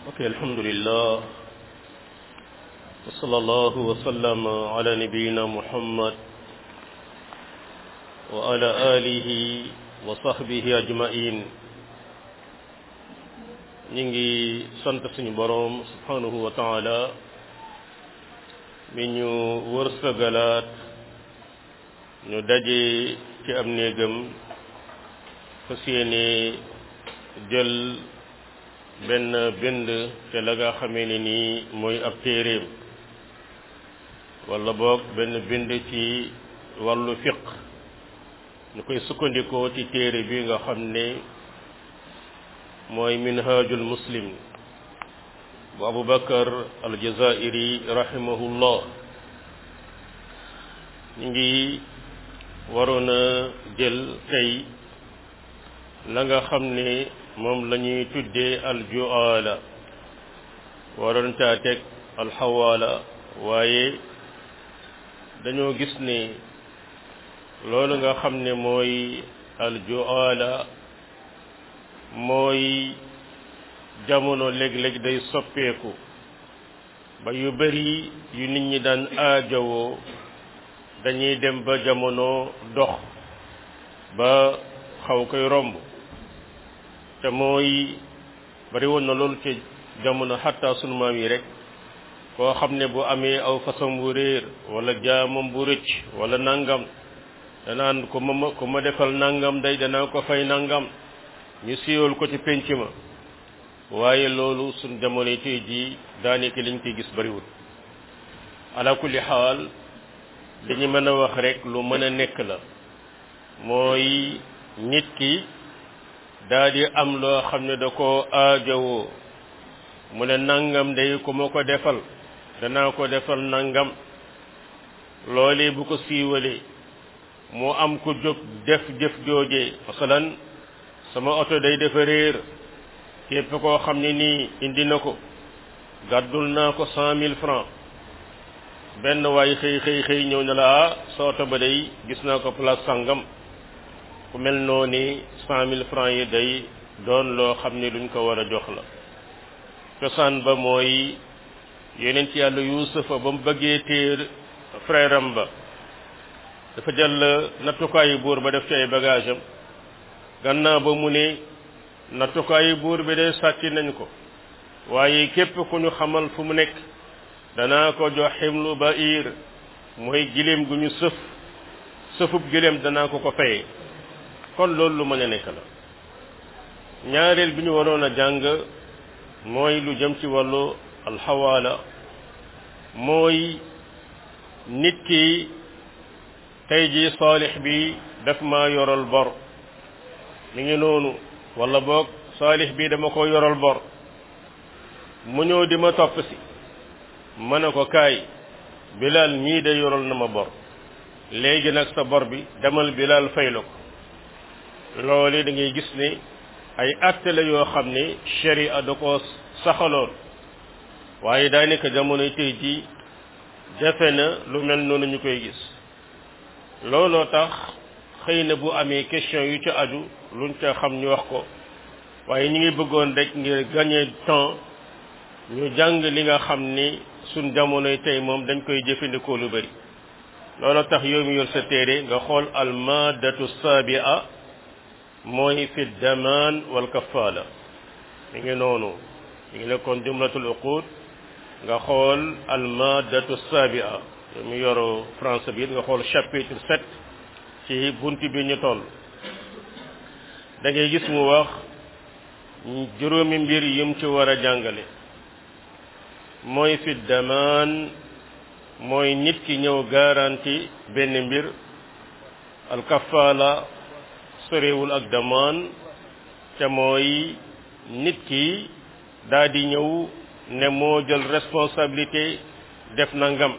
ok alhamdulillah wa sallallahu wa sallam ala nabiyina muhammad wa ala alihi wa sahbihi ajmain ñi ngi sant suñu boroom subhanahu wa taala mi ñu wërsëgalaat ñu daje ci am néegam fas yéene jël benn bind te la nga xamee ne nii mooy ab téeréem wala boog benn bind ci wàllu fiq ñu koy sukkandikoo ci téere bi nga xam ne mooy minhajul muslim bu abubakar aljazairi rahimahullah ñu ngi waroon a jël tey la nga xam ne moom la ñuy tuddee aljuala waroon caa teg alxawaala waaye dañoo gis ne loolu nga xam ne mooy aljuala mooy jamono léeg-léeg day soppeeku ba yu bari yu nit ñi daan aajowoo dañuy dem ba jamono dox ba xaw koy romb te mooy bari woon na loolu ci jamono xatta sunu maam yi rek koo xam ne bu amee aw façon bu réer wala jaamam bu rëcc wala nangam danaan ko ma ko ma defal nangam day danaa ko fay nangam ñu siiwal ko ci pénc ma waaye loolu suñ jamono tey jii daanaka liñ koy gis bariwul ala kulli xaal li ñu mën a wax rek lu mën a nekk la mooy nit ki daa di am loo xam ne da ko aajowoo mu ne nangam day ku ma ko defal danaa ko defal nangam loolee bu ko siiwalee mu am ku jóg def jëf joojee masalan sama oto day dafa réer képp koo xam ne nii indi na ko gàddul naa ko cent mille francs benn waay xëy xëy xëy ñëw ne la ah sa oto ba day gis naa ko place sangam ku mel noo ni cent mille francs yi day doon loo xam ne luñ ko war a jox la cosaan ba mooy yeneen ci yàlla yuusufa ba mu bëggee téer frère am ba dafa jël nattukaayu buur ba def ci ay bagage am gannaaw ba mu ne nattukaayu buur bi de sàcc nañ ko waaye képp ku ñu xamal fu mu nekk danaa ko jox ximlu ba ir mooy giléem gu ñu sëf sëfub giléem danaa ko ko fayee kon loolu lu mën a nekk la ñaareel bi ñu waroon a jàng mooy lu jëm ci wàllu alxawaala mooy nit ki tey ji saalix bi daf ma yoral bor mi ngi noonu wala boog saalix bi dama ko yoral bor mu ñëw di ma topp si ma ne ko kaay bilal mii de yoral na ma bor léegi nag sa bor bi demal bilal fay la ko loolu da ngay gis ne ay acte la yoo xam ne sharia da ko saxaloon waaye daanaka jamono tey jii jafe na lu mel noonu ñu koy gis looloo tax xëy na bu amee question yu ca aju luñ ca xam ñu wax ko waaye ñu ngi bëggoon rek ngir gagner temps ñu jàng li nga xam ni suñ jamonoy tey moom dañ koy jëfandikoo lu bari looloo tax yow mi yor sa téere nga xool almadatu sabia mooy fi damaan wal kafaala mi ngi noonu mi ngi nekkoon jumlatul uqud nga xool almadatu sabia yow mi yoru français bi nga xool chapitre sept ci bunt bi ñu toll da ngay gis mu wax juróomi mbir yim ci war a jàngale mooy fi damaan mooy nit ki ñëw garanti benn mbir alkafaala sorewul ak damaan te mooy nit ki daa di ñëw ne moo jël responsabilité def nangam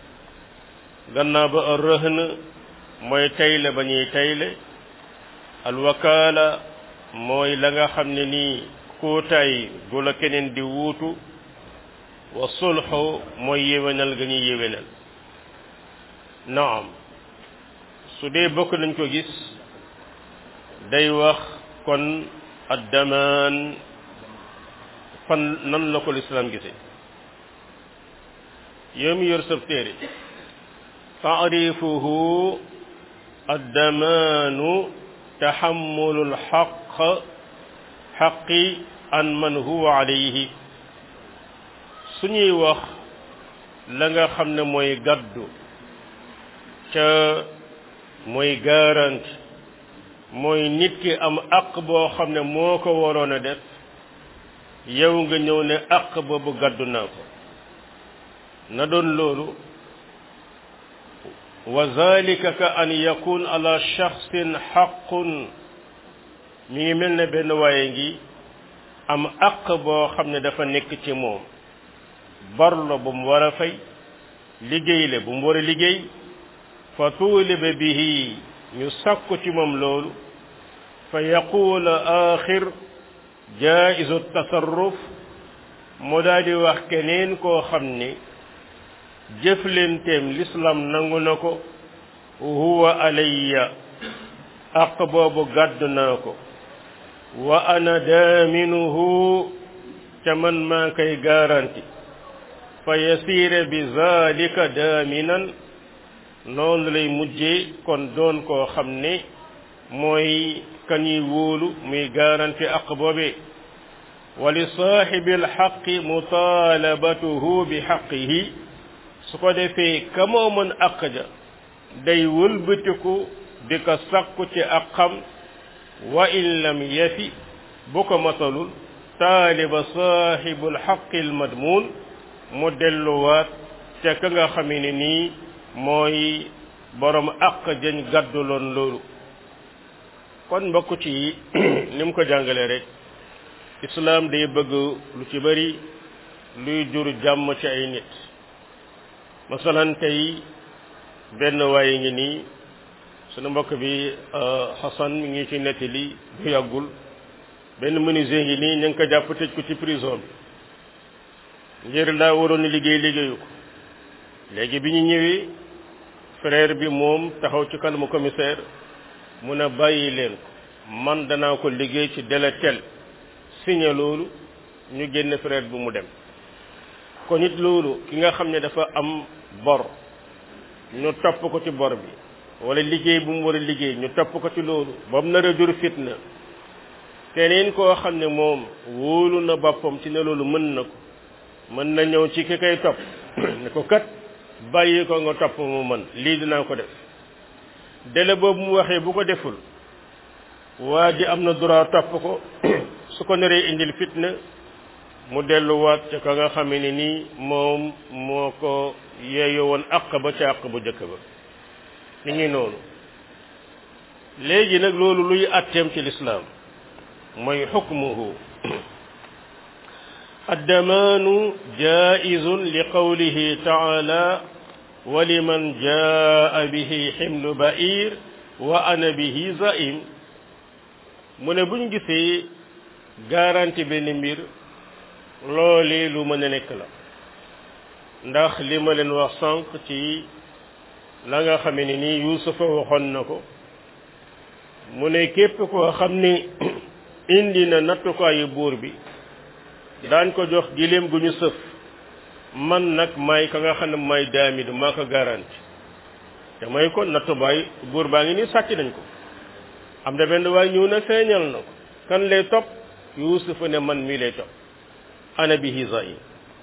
gannaaw ba a rëhn mooy tayle ba ñuy tayle alwakaala mooy la nga xam ne nii kóotaay gu la keneen di wuutu wa sulxu mooy yéwénal ga ñuy yéwénal naam su dee bokk nañ ko gis day wax kon addamaan fan nan la ko lislaam gisee yow mi yor sab téere taarifuhu addamaanu taxammulu lxaq xaqi an man huwa alayhi suñuy wax la nga xam ne mooy gaddu ca mooy garanti mooy nit ki am aq boo xam ne moo ko waroon a def yow nga ñëw ne aq boobu gaddu naa ko na doon loolu wa zalika ka an yakun ala shaxsin xaqun mi ngi mel ne benn waaye ngi am aq boo xam ne dafa nekk ci moom bor la bu mu war a fay liggéey la bu mu war a liggéey fa tuuliba bihi ñu sakku ci moom loolu fa yaqul axir jaizu tasarruf mu daal di wax keneen koo xam ni jëflenteem l'islam nangu na ko huwa alayya aq boobu gàddu naa ko wa ana daaminuhu ca man maa koy garanti fa yasiire bi zalika daaminan noonu lay mujjee kon doon koo xam ne mooy kañuy wóolu muy garanti aq boobe wa li saaxibi alxaqi mutaalabatuhu bi xaqihi su ko defee ka moo mën aq ja day wëlbatiku di ko sakku ci aqam wa in lam yafi bu ko matalul taaliba saaxibu alxaqi almadmuun mu delluwaat ca ka nga xamee ne nii mooy borom àq jëñ gàdduloon loolu kon mbokk ci ni mu ko jàngalee rek islaam day bëgg lu ci bari luy jur jàmm ci ay nit masalan tey benn waaye ngi nii sunu mbokk bi Xasan mi ngi ci nettali bu yàggul benn menuisier ngi nii ñu ngi ko jàpp tëj ko ci prison bi ngir daa waroon liggéey liggéeyu ko léegi bi ñu ñëwee frère bi moom taxaw ci kanamu commissaire mun a bàyyi leen ko man danaa ko liggéey ci délai tel signé loolu ñu génn frère bi mu dem kon it loolu ki nga xam ne dafa am bor ñu topp ko ci bor bi wala liggéey bu mu war a liggéey ñu topp ko ci loolu ba mu nar a jur fitna keneen koo xam ne moom wóolu na boppam ci ne loolu mën na ko mën na ñëw ci ki koy topp ne ko kat bàyyi ko nga topp mu mën lii dinaa ko def délai boobu mu waxee bu ko deful waa ji am na droit topp ko su ko naree indil fitna mu delluwaat ca ka nga xamee ne nii moom moo ko yeeyoo woon àq ba ca àq bu jëkk ba ni ngi noonu léegi nag loolu luy atteem ci lislaam mooy xukmuhu addamaanu jaizun li qawlihi taala wa liman jaa bihi ximlu ba'ir wa ana bihi zaim mu ne buñ gisee garanti benn mbir loolee lu mën a nekk la ndax li ma leen wax sànq ci la nga xame ne nii yuusufa waxoon na ko mu ne képp koo xam ni indi na nattukaayu buur bi daañ ko jox giléem gu ñu sëf man nag may ka nga xam ne may daamidu maa ko garanti te may ko nattubaay buur baa ngi nii sàcc nañ ko am na benn waay ñëw na feeñal na ko kan lay topp yuusufa ne man mii lay topp ana bihi zaim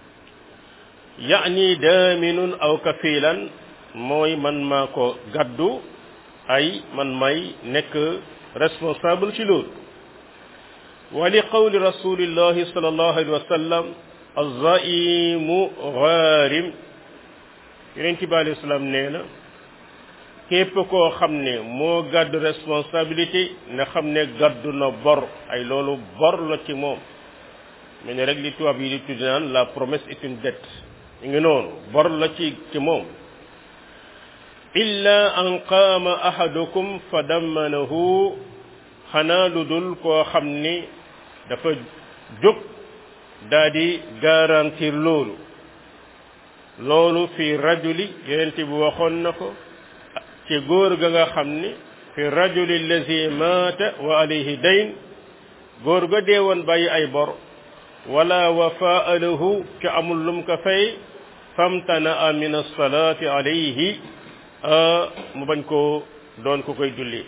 yaani daaminun aw kafilan mooy man maa ko gaddu ay man may nekk responsable ci loolu wa li qawli rasulillahi sallallahu alayhi wa sallam azaimu gaarim yonent bi alayhi salaam nee na képp koo xam ne moo gàddu responsabilité na xam ne gàddu na bor ay loolu bor la ci moom mais ne rek li tubaab yi di tuddi naan la promesse est une dette ñu ngi noonu bor la ci ci moom illa an qaama ahadukum fa dammanahu xanaa lu dul koo xam ni dafa jóg daa di garantir loolu loolu fi rajuli yonent bi waxoon na ko ci góor ga nga xam ni fi rajuli allazi maata wa alayhi dayn góor ga dee woon bàyyi ay bor wala wafaa lahu ca amul lum ko fay famtanaa min alsalaati alayhi mu bañ koo doon ko koy julli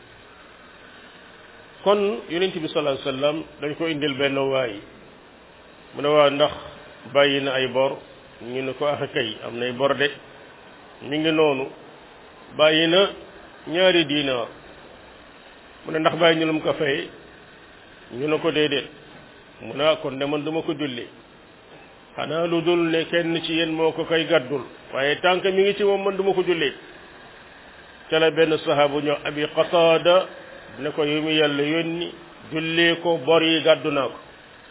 kon yonent bi sallallahu alayhi wasallam dañ ko indil benn waay mu ne waa ndax bàyyi na ay bor ñu ne ko ax kay am nay bor de mi ngi noonu bàyyi na ñaari diinaar mu ne ndax bàyyi ñu lu mu ko fay ñu ne ko déedéet mu ne kon de man duma ko julli xanaa lu dul ne kenn ci yéen moo ko koy gàddul waaye tànk mi ngi ci moom man duma ko julli ca la benn sahabu ñoo abi qataada ne ko yu mu yàlla yónni jullee ko bor yi gàddu naa ko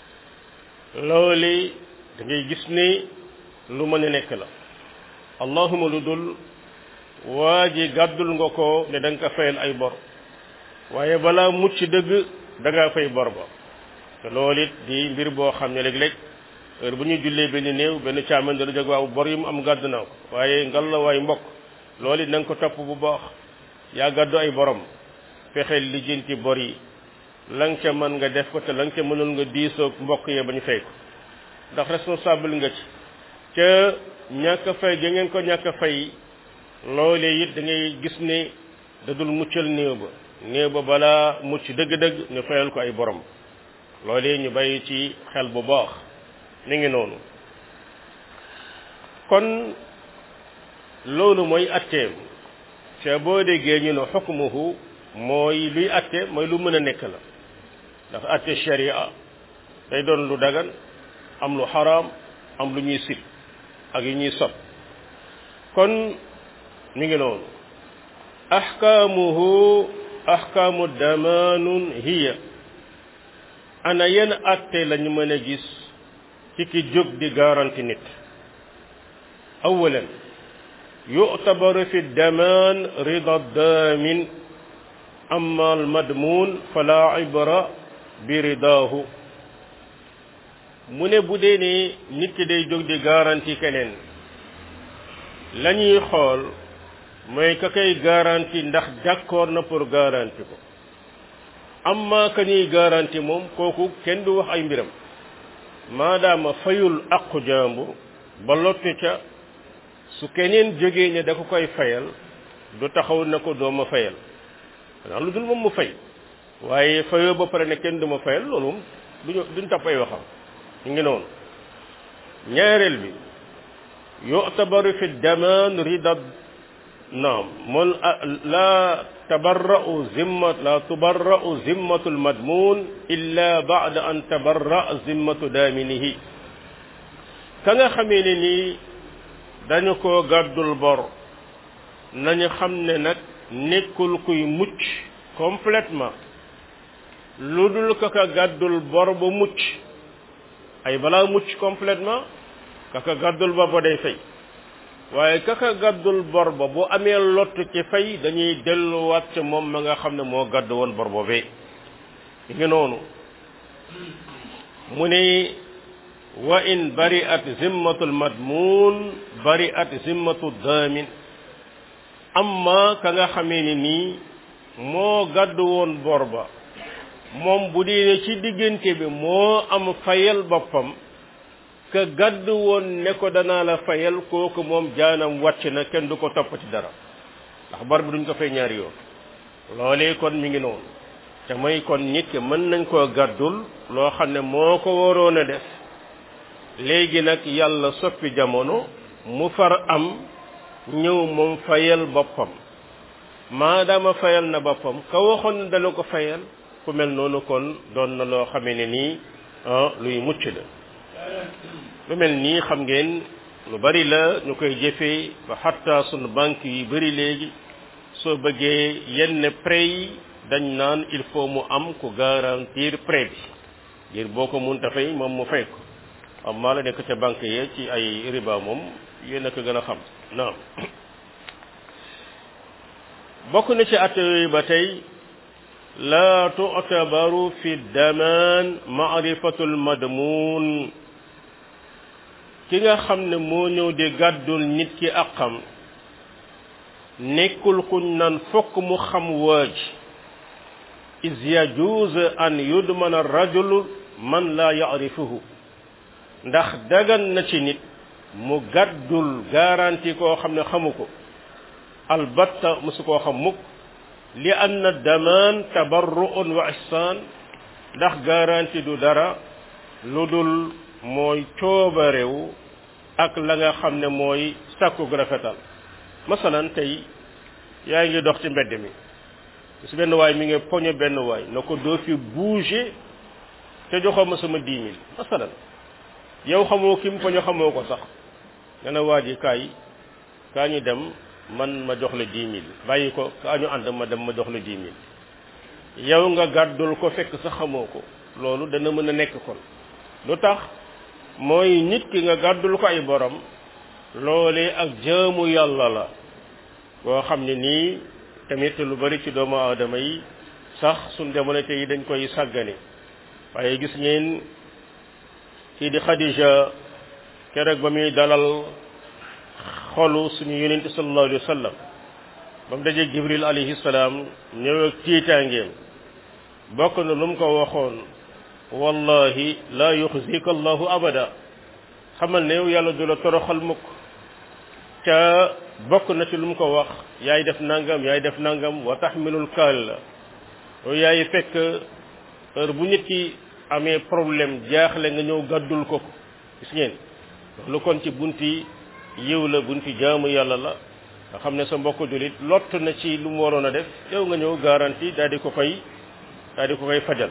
loolu da ngay gis ni lu mën a nekk la allahuma lu dul waa ji gàddul nga ko ne da nga ko fayal ay bor waaye balaa mucc dëgg da ngaa fay bor ba te loolu it di mbir boo xam ne léeg-léeg heure bu ñuy jullee benn néew benn caaman dana jóg waaw bor yi mu am gàddu naa ko waaye ngal la waay mbokk loolu it na nga ko topp bu baax yaa gàddu ay borom fexeel lijjanti bor yi la nga ca mën nga def ko te la nga ca mënul nga diisoo mbokk yee ba ñu fay ko ndax responsable nga ci ca ñàkk a fay ga ngeen ko ñàkk a fay loolee it da ngay gis ne da dul muccal néew ba néew ba balaa mucc dëgg-dëgg ñu fayal ko ay borom loolee ñu bàyyi ci xel bu baax mi ngi noonu kon loolu mooy atteem ca boo déggee ñu ne xukmuhu mooy luy atte mooy lu mën a nekk la ndax atte sharia day doon lu dagan am lu xaraam am lu ñuy sib ak yu ñuy sob kon mi ngi noonu ahkaamuhu ahkaamu damaanun hiya ana yenn atte lañu mën a gis ci ki jóg di garanti nit awalan yu'tabaru fi damaan rida daamin amma almadmuun fala ibra bi ridaahu mu ne bu dee ne nit ki day jóg di garanti keneen la ñuy xool mooy ka koy garanti ndax d'accord na pour garanti ko amma ka ñuy garanti moom kooku kenn du wax ay mbiram maadaama fayul aqu jàmbur ba lottu ca su keneen jógee ne da ko koy fayal du taxaw na ko dooma fayal xanaa lu dul moom mu fay waaye fayoo ba pare ne kenn du ma fayal loolu moom duñu duñ topp ay waxam ñu ngi noonu ñaareel bi yu'tabaru fi damaan rida naam moom la tabarra'u zimmat la tubarra'u zimmatu almadmun illa ba'da an tabarra zimmatu daaminihi ka nga xamee ne nii dañu ko gàddul bor nañu xam ne nag nekkul kuy mucc complètement lu dul ka ka gàddul bor ba mucc ay balaa mucc complètement ka ka gàddul bor ba day fay waaye ka ka gàddul bor ba bu amee lott ci fay dañuy delluwaat ca moom ma nga xam ne moo gàdd woon bor boobee ngi noonu mu ne wa in bari'at zimmatul madmun bari'at zimmatu damin amma ka nga xamee ni nii moo gàddu woon bor ba moom bu dee ci diggante bi moo am fayal boppam ka gàddu woon ne ko danaa la fayal kooku moom jaanam wàcc na kenn du ko topp ci dara ndax bor bi duñ ko fay ñaari yoon loolee kon mi ngi noonu te mooy kon nit ki mën nañ koo gàddul loo xam ne moo ko waroon a def léegi nag yàlla soppi jamono mu far am ñëw moom fayal boppam maadaama fayal na boppam ka waxoon ne dana ko fayal ku mel noonu kon doon na loo xamee ne nii luy mucc la lu mel nii xam ngeen lu bari la ñu koy jëfee ba xatta sunu banque yi bari léegi soo bëggee yenn prêt yi dañ naan il faut mu am ku garantir prêt bi ngir boo ko mun fay moom mu fay ko am maa la nekk ca banque yi ci ay riba moom yéen a ko gën a xam naam bokk na ci at yooyu ba tey laa tu'tabaru fi damaan maarifatul madmuun ki nga xam ne moo ñëw di gàddul nit ki àqam nekkul kuñ naan fokk mu xam waaj is yajuuz an yudmana rajul man laa yarifuhu ndax dagan na ci nit mu gàddul garantie koo xam ne xamu ko albatta musu koo xam mukk li anna damaan tabarru'un wa ihsaan ndax garantie du dara lu dul mooy coobarewu ak la nga xam ne mooy sàkku rafetal masalan tey yaa ngi dox ci mbedd mi su benn waay mi ngi poñe benn waay na ko doo fi bouger te joxoo ma sama dix mille masalan yow xamoo ki mu poñe xamoo ko sax nga ne waa ji kaay kaa ñu dem man ma jox la dix mille bàyyi ko kaa ñu ànd ma dem ma jox la dix mille yow nga gàddul ko fekk sax xamoo ko loolu dana mën a nekk kon lu tax mooy nit ki nga gàddul ko ay borom loolee ak jaamu yàlla la boo xam ne nii tamit lu bari ci doomu aadama yi sax suñ jamono tey dañ koy sàggane waaye gis ngeen kii di Khadija keroog ba muy dalal xolu suñu yonente sallallahu alayhi wa sallam ba mu dajee Jibril alayhi salaam ñëw ak tiitaangeem bokk na lu mu ko waxoon wallahi la yuxzika allahu abada xamal ne yow yàlla du la toroxal mukk ca bokk na ci lu mu ko wax yaay def nangam yaay def nangam wa taxmilul kaal la yow yaay fekk heure bu nit ki amee problème jaaxle nga ñëw gàddul ko gis ngeen lu kon ci bunti yiw la bunti jaamu yàlla la nga xam ne sa mbokk julit lott na ci lu mu waroon a def yow nga ñëw garanti daal di ko koy daal di ko koy fajal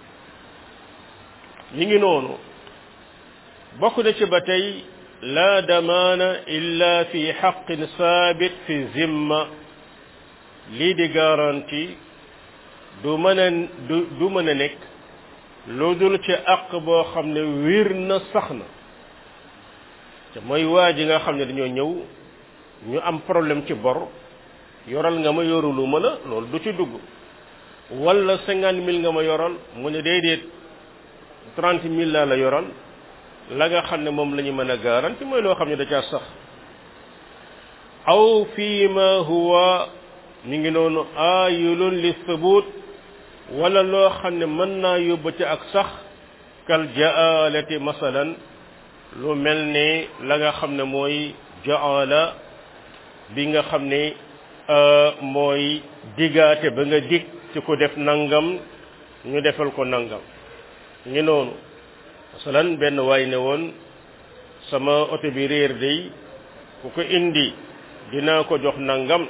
mi ngi noonu bokk na ci ba tey la damaana illa fi xaqin saabit fi zimma lii di garanti du mën a du du mën a nekk lu dul ci àq boo xam ne wir na sax na te mooy waa ji nga xam ne dañoo ñëw ñu am problème ci bor yoral nga ma yorulu ma la loolu du ci dugg wala cinquante mille nga ma yoral mu ne déedéet trente mille laa la yoral la nga xam ne moom la ñu mën a garanti mooy loo xam ne da caa sax aw fii ma huwa mi ngi noonu aayulun li thubut wala loo xam ne mën naa yóbbu ci ak sax kal jaalati masalan lu mel ne la nga xam ne mooy jaala bi nga xam ne mooy digaate ba nga dig ci ko def nangam ñu defal ko nangam ngi noonu masalan benn waay ne woon sama oto bi réer day ku ko indi dinaa ko jox nangam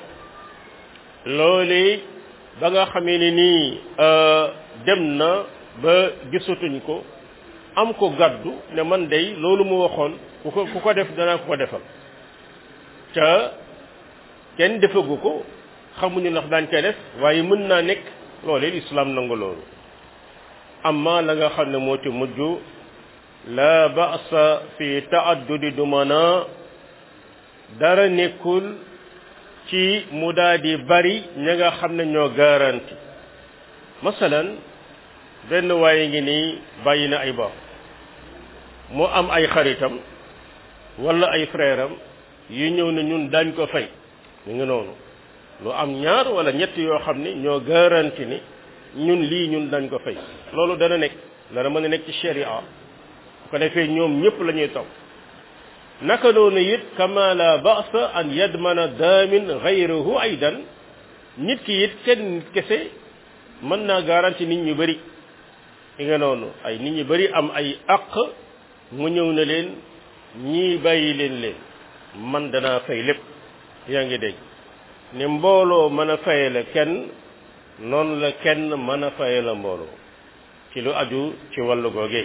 loole ba nga xamee ne nii dem na ba gisatuñ ko am ko gàddu ne man day loolu mu waxoon ku ko ku ko def danaa ko ko defal ca kenn defagu ko xamuñu ndax daañ koy def waaye mën naa nekk loolee lislaam nangu loolu amma la nga xam ne moo ci mujj la ba'sa fi ta'addudi dumana dara nekkul ci mu daa di bari ña nga xam ne ñoo garanti masalan benn waaye ngi nii bàyyi na ay bor mu am ay xaritam wala ay frère am yu ñëw ne ñun daañ ko fay ñu ngi noonu lu am ñaar wala ñett yoo xam ne ñoo garanti ni ñun lii ñun dañ ko fay loolu dana nekk dana mën a nekk ci sharia ko defee ñoom ñëpp la ñuy topp naka noonu it kama la ba'sa an yadmana daamin ghayruhu aydan nit ki it kenn kese mën naa garanti nit ñu bëri i nga noonu ay nit ñu bëri am ay àq mu ñëw na leen ñii bàyyi leen leen man danaa fay lépp yaa ngi dégg ni mbooloo mën a fayale kenn noonu la kenn mën a fayala mbooloo ci lu aju ci wàllu googee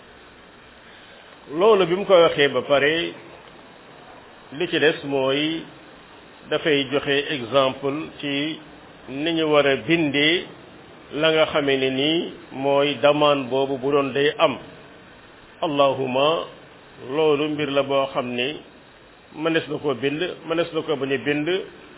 loolu bi mu ko waxee ba pare li ci des mooy dafay joxe exemple ci ni ñu war a bindee la nga xamee ne nii mooy demande boobu bu doon day am allahuma loolu mbir la boo xam ni mënees na koo bind mënees na ko bañ a bind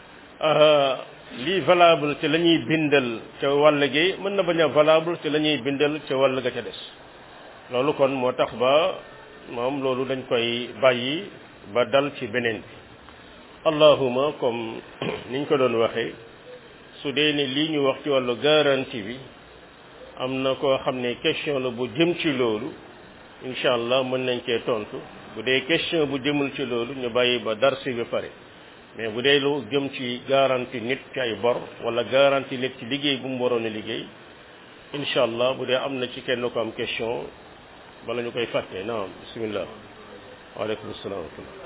lii valable ci la ñuy bindal ca wàll gi mën na bañ a valable ci la ñuy bindal ca wàll ga ca des loolu kon moo tax ba moom loolu dañ koy bàyyi ba dal ci beneen bi allahuma comme niñ ko doon waxee su dee ne lii ñu wax ci wàllu garantie bi am na koo xam ne question la bu jëm ci loolu incha allah mën nañ cee tontu bu dee question bu jëmul ci loolu ñu bàyyi ba darsi bi pare mais bu dee lu jëm ci garantie nit ci ay bor wala garantie nit ci liggéey bu mu waroon a liggéey incha allah bu dee am na ci kenn ko am question bala ñu koy fàtte naam bismillah waaleykum salaam wa rahmatullah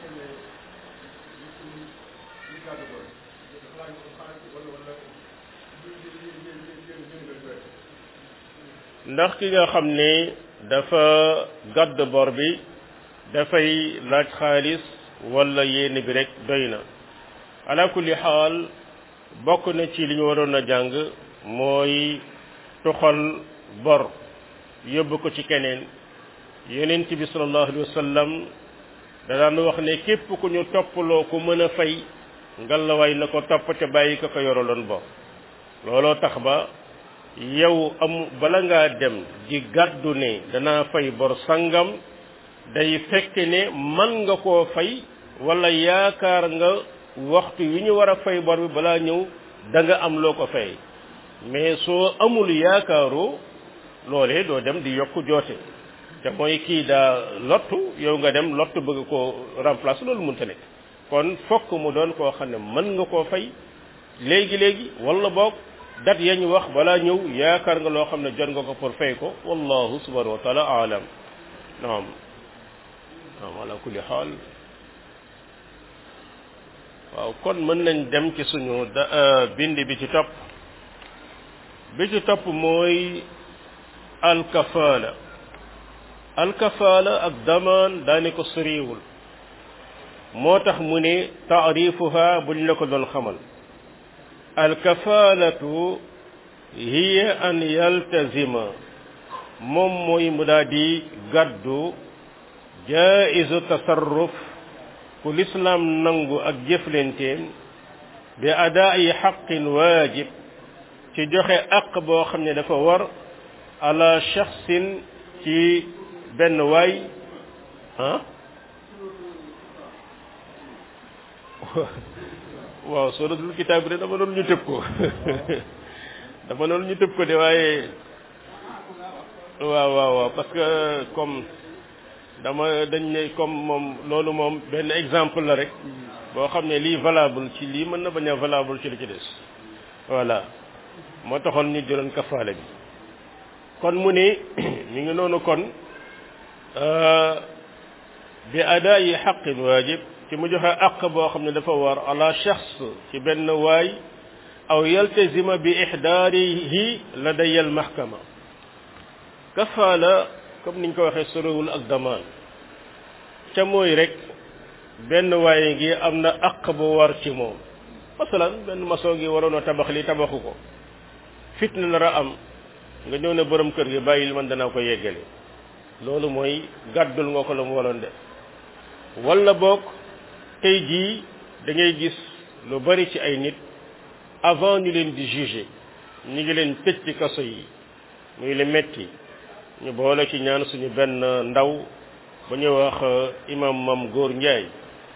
ndax ki nga xam ne dafa gàdd bor bi dafay laaj xaalis wala yéene bi rek doy na ala kulli xaal bokk na ci li ñu waroon a jàng mooy tuxal bor yóbbu ko ci keneen yonent bi sallallahu alayhi wa sallam da daan wax ne képp ku ñu toppaloo ku mën a fay ngalawaay na ko topp ca bàyyi ko ko yoraloon bor looloo tax ba yow am bala ngaa dem di gàddu ne danaa fay bor sangam day fekk ne man nga koo fay wala yaakaar nga waxtu wi ñu war a fay bor bi balaa ñëw da nga am loo ko fay mais soo amul yaakaaroo loolee doo dem di yokk joote te mooy kii daa lottu yow nga dem lottu bëgg koo remplacer loolu mënta nekk kon fokk mu doon koo xam ne mën nga koo fay léegi léegi wala boog dat yañ wax balaa ñëw yaakaar nga loo xam ne jot nga ko pour fay ko wallahu subhanahu wa taala alam naam naam ala kulli xaal waaw kon mën nañ dem ci suñu da bind bi ci topp bi ci topp mooy alkafaala alkafaala ak damaan daane ko soriwul moo tax mu ne taarifuha buñ la ko doon xamal alkafaalatu hiya an yaltazima moom mooy mu daa di gàddu jaizu tasarruf ku lislaam nangu ak jëflenteen bi adaayi xaqin waajib ci joxe aq boo xam ne dafa war ala shaxsin ci benn waay ah waaw suratul kitaab bi de dama doon ñu tëb ko dama doon ñu tëb ko de waaye waaw waaw waaw parce que comme dama dañ ne comme moom loolu moom benn exemple la rek boo xam ne lii valable ci lii mën na bañ a valable ci li ci des voilà moo taxoon ñu jëloon kafaale bi kon mu ne mi ngi noonu kon bi adaayi xaqin waajib ci mu joxe àq boo xam ne dafa war ala shaxs ci benn waay aw yaltazima bi ixdaarihi ladaya al mahkama kafaala comme niñ ko waxee sorowul ak damaan ca mooy rek benn waaye ngi am na àq bu war ci moom masalan benn maçon ngi waroon a tabax li tabaxu ko fitna nar a am nga ñëw ne borom kër gi bàyyil man danaa ko yeggale loolu mooy gàddul nga ko la mu waroon def wala boog tey jii da ngay gis lu bari ci ay nit avant ñu leen di juger ñu ngi leen tëj ci kaso yi muy le metti ñu boole ci ñaan suñu benn ndaw ba ñuy wax imam mam góor njaay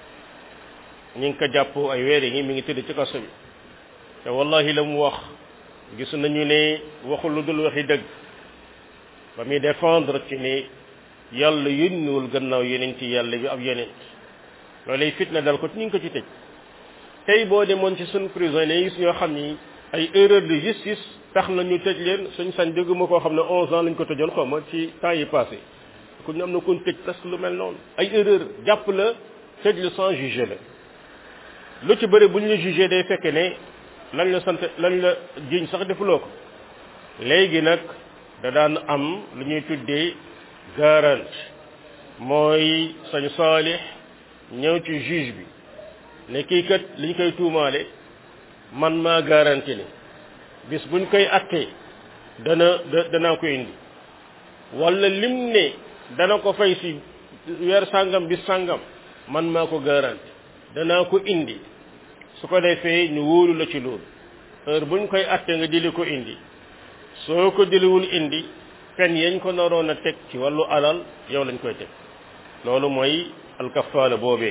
ñu ngi ko jàpp ay weer yi mi ngi tëdd ci kaso bi te wallahi la mu wax gis nañu ne waxul lu dul waxi dëgg ba muy défendre ci ne yàlla yónniwul gannaaw yeneen ci yàlla bi ab yeneen loolay fitna dal ko ci ñu ngi ko ci tëj tey boo demoon ci suñ prison yi gis ñoo xam ni ay erreur de justice tax na ñu tëj leen suñ sañ dégguma koo xam ne onze ans lañ ko tëjoon xaw ma ci temps yi passé ku ñu am na kon tëj presque lu mel noonu ay erreur jàpp la tëj la sans juger la lu ci bëri bu ñu la jugé day fekk ne lañ la sant lañ la jiñ sax defuloo ko léegi nag da daan am lu ñuy tuddee garantie mooy sañ saalix ñëw ci juge bi ne kii kat liñ koy tuumaale man maa garanti ne bis buñ koy attee dana danaa ko indi wala lim ne dana ko fay si weer sàngam bis sàngam man maa ko garanti danaa ko indi su ko defee ñu wóolu la ci loolu heure buñ koy attee nga jëli ko indi soo ko jëliwul indi pen yañ ko naroon a teg ci wàllu alal yow lañ koy teg loolu mooy alkafaala boobee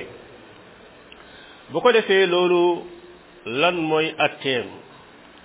bu ko defee loolu lan mooy atteem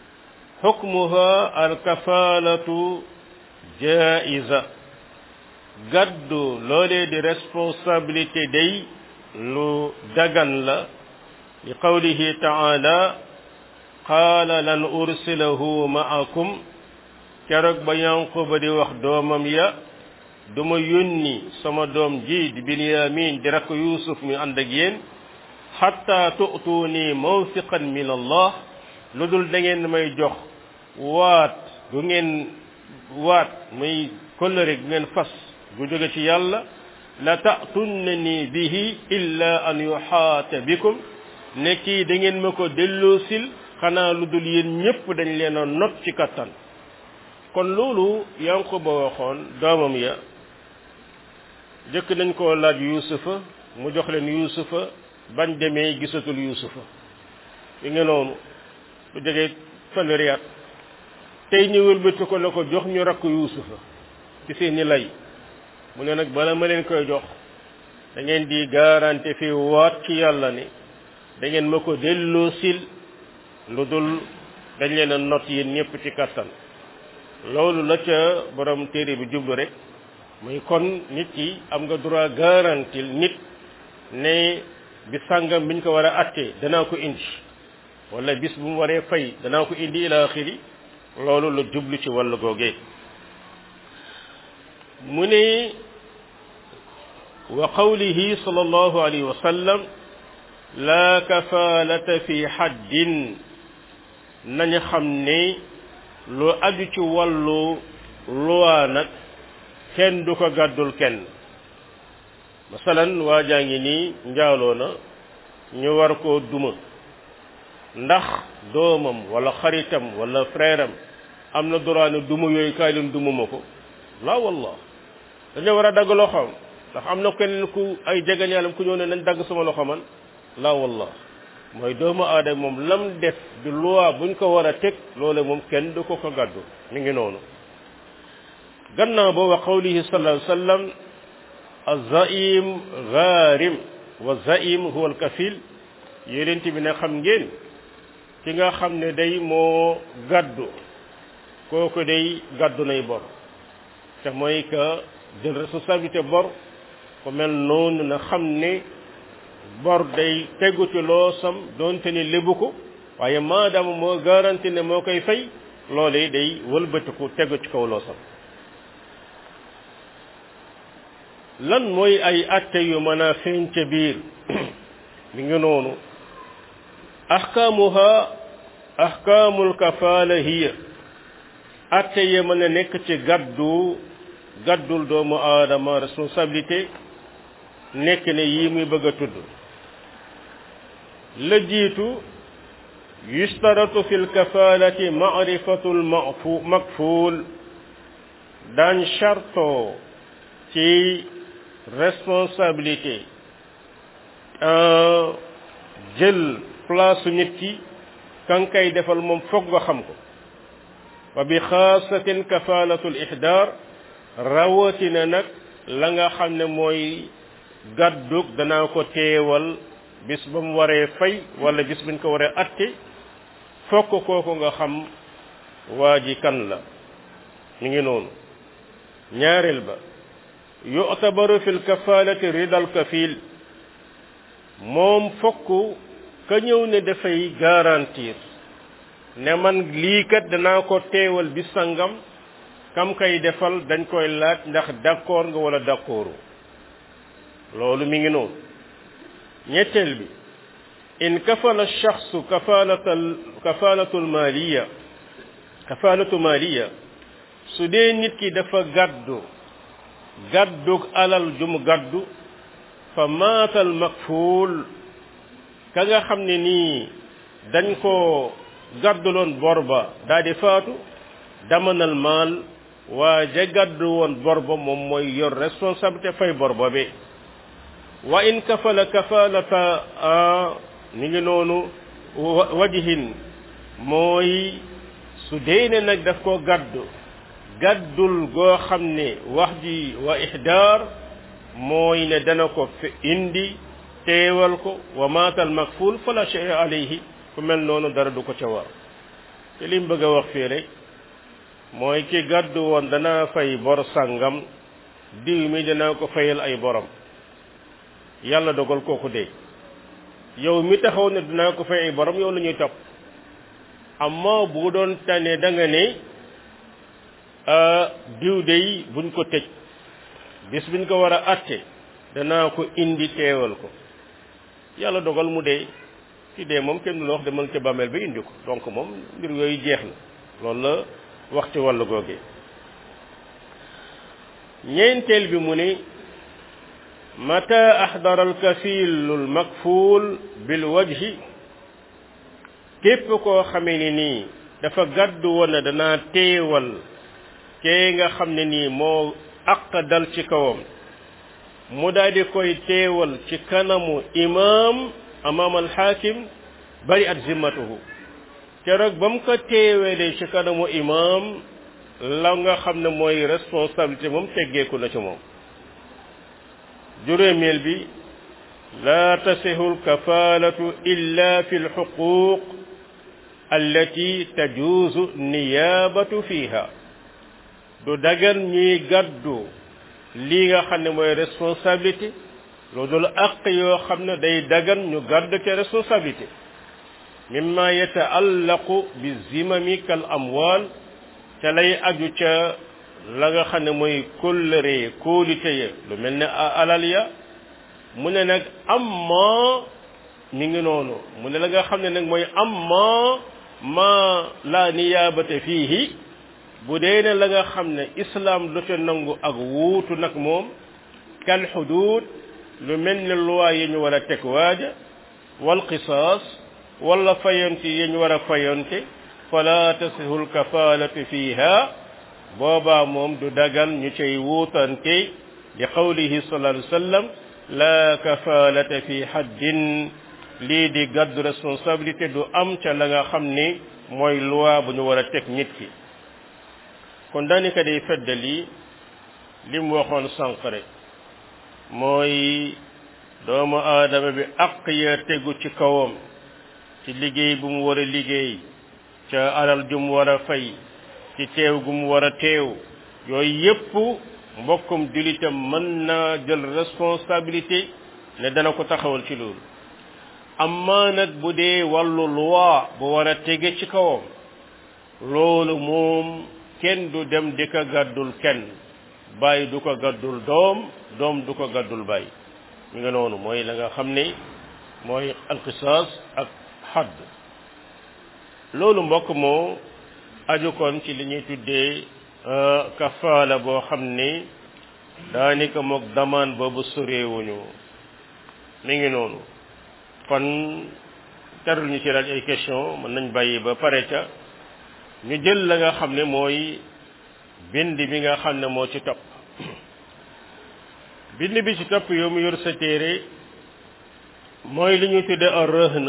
xukmuha alkafaalatu jaiza gàddu loolee di responsabilité day lu dagan la li qawlihi taala qaala lan ursilahu ma'akum keroog ba yanquba di wax doomam ya duma yónni sama doom ji di binyamin di rakk yusuf mi ànd ak yéen xatta tu'tuuni mawsiqan min allah lu dul da ngeen may jox waat gu ngeen waat muy kóllëre gu ngeen fas gu jóge ci yàlla la ta'tunnani bihi illa an yuxaata bikum ne kii da ngeen ma ko delloosil xanaa lu dul yéen ñépp dañ leen a not ci kattan kon loolu Yanquba waxoon doomam ya jëkk nañ koo laaj yuusufa mu jox leen yuusufa bañ demee gisatul yuusufa yi nga noonu lu jege fanweeri at tey ñu wëlbati ko la ko jox ñu rakk yuusufa ci seeni lay mu ne nag bala ma leen koy jox da ngeen di garanti fi waat ci yàlla ni da ngeen ma ko delloo sil lu dul dañ leen a not yéen ñëpp ci kattan loolu la ca borom téere bi jublu rek muy kon nit ki am nga droit garantil nit ne bi sàngam biñ ko war a attee danaa ko indi wala bis bu mu waree fay danaa ko indi ila axiri loolu la jublu ci wàllu googee mu ne wa qawlihi sallallahu alayhi wa sallam la kafaalata fi haddin nañu xam ne lu aju ci wàllu luwaa nag kenn du ko gàddul kenn masalan waa jaa ngi nii njaaloo na ñu war koo duma ndax doomam wala xaritam wala frère am am na droit ne duma yooyu kaay leen duma ma ko la wallah dañoo war a dagg loxoom ndax am na keneen ku ay jegeñaalam ku ñëw ne nañ dagg sama loxo man la wallah mooy doomu aadama moom lam def di loi buñ ko war a teg loole moom kenn du ko ko gàddu mi ngi noonu gannaaw ba wa qawlihi sallallahu alayhi wa sallam az-zaim gharim wa zaim huwa al-kafil yonent bi ne xam ngeen ki nga xam ne day moo gàddu kooku day gàddu nay bor te mooy que jël responsabilité bor ku mel noonu na xam ne bor day tegu ci loosam doonte ni lébu ko waaye maadaama moo garanti ne moo koy fay loolee day wëlbatiku tegu ci kaw loosam lan mooy ay atte yu mën a feeñ ca biir mi ngi noonu ahkaamuha ahkaamul kafaala hiya atte yi mën a nekk ci gaddu gaddul doomu aadama responsabilité nekk ne yii muy bëgg a tudd la jiitu yustaratu fi lkafaalati maarifatu lmafu makfuul daan charto ci responsabilité jël place nit ki kan kay defal moom foog nga xam ko wa bi xaasatin kafaalatu l ihdaar rawatina nag la nga xam ne mooy gàddug danaa ko teewal bis ba mu waree fay wala bis buñ ko waree atte fokk kooku nga xam waa ji kan la mi ngi noonu ñaareel ba yu'tabaru fi lkafaalati ridal kafil moom fokk ka ñëw ne dafay garantir ne man lii kat danaa ko teewal bis sangam kam kay defal dañ koy laaj ndax d'accord nga wala d'accordu loolu mi ngi noonu ñetteel bi in kafala shaxsu kafalatal kafalatul maliya kafalatu maliya su dee nit ki dafa gàddu gàddug alal ju mu gàddu fa maatal makfuul ka nga xam ne nii dañ ko gàdduloon bor ba daa di faatu damanal maal waa ja gàddu woon bor ba moom mooy yor responsabilité fay bor ba bi wa in kafala kafalata mi ngi noonu wajihin mooy su dee ne nag daf ko gàddu gàddul goo xam ne wax ji wa ihdaar mooy ne dana ko fi indi teewal ko wa maatal makful fala shay alayhi ku mel noonu dara du ko ca war te lim bëgg a wax fii rek mooy ki gàddu woon dana fay bor sàngam diw mi dinaa ko fayal ay borom yàlla dogal kooku dee yow mi taxaw ne dinaa ko fay ay borom yow la ñuy topp amma bu doon tane da nga ne diw dey buñ ko tëj bis biñ ko war a atte danaa ko indi teewal ko yàlla dogal mu dee ci dee moom kenn du la wax demal ca bàmmeel bi indi ko donc moom mbir yooyu jeex na loolu la wax ci wàllu googee ñeenteel bi mu ni mata ahdara alkafilu almakfuul bilwajhi képp koo xamee ni nii dafa gàddu woon ne danaa teewal kee nga xam ne nii moo aq dal ci kawam mu daal di koy teewal ci kanamu imaam amaam alxaakim bari at zimmatuhu keroog ba mu ko teewelee ci kanamu imaam la nga xam ne mooy responsabilité moom teggeeku na ci moom juróomeel bi laa tasihu alkafaalatu illa fi alxuquq allati tajuuzu niyaabatu fiiha du dagan ñuy gàddu lii nga xam ne mooy responsabilité loolu dul àq yoo xam ne day dagan ñu gàddu ca responsabilité mimma yataallaqu bi zimami kal amwal ca lay aju ca la nga xam ne mooy kóllëre kóolite ya lu mel ne alal ya mu ne nag amma mi ngi noonu mu ne la nga xam ne nag mooy amma ma la niyaabate fiihi bu dee ne la nga xam ne islam du ca nangu ak wuutu nag moom kal xuduud lu mel ne loi yi ñu war a teg waaja wal qisaas wala fayonte yi ñu war a fayonte fala tasihu lkafaalatu fiiha boobaa moom du dagan ñu cay wuutante li qawlihi sallallahu alayhi wa sallam la kafaalata fi haddin lii di gàddu responsabilité du am ca la nga xam ni mooy loi bu ñu war a teg nit ki kon daanaka day feddali li mu waxoon sànq rek mooy doomu aadama bi àq ya tegu ci kawam ci liggéey bu mu war a liggéey ca alal ju mu war a fay ci teew gu mu war a teew yooyu yépp mbokkum julitam mën na jël responsabilité ne dana ko taxawal ci loolu amma nag bu dee wàllu loi bu war a tege ci kawam loolu moom kenn du dem di ko gàddul kenn bàyyi du ko gàddul doom doom du ko gàddul bàyyi mi nga noonu mooy la nga xam ne mooy alqisaas ak xadd loolu mbokk moo aju kon ci li ñuy tuddee kafaala boo xam ni daanaka mook damaan boobu soreewuñu mi ngi noonu kon tarul ñu ci laaj ay question mën nañ bàyyi ba pare ca ñu jël la nga xam ne mooy bind bi nga xam ne moo ci topp bind bi ci topp yow mu yor sa téere mooy li ñu tudde a rëhn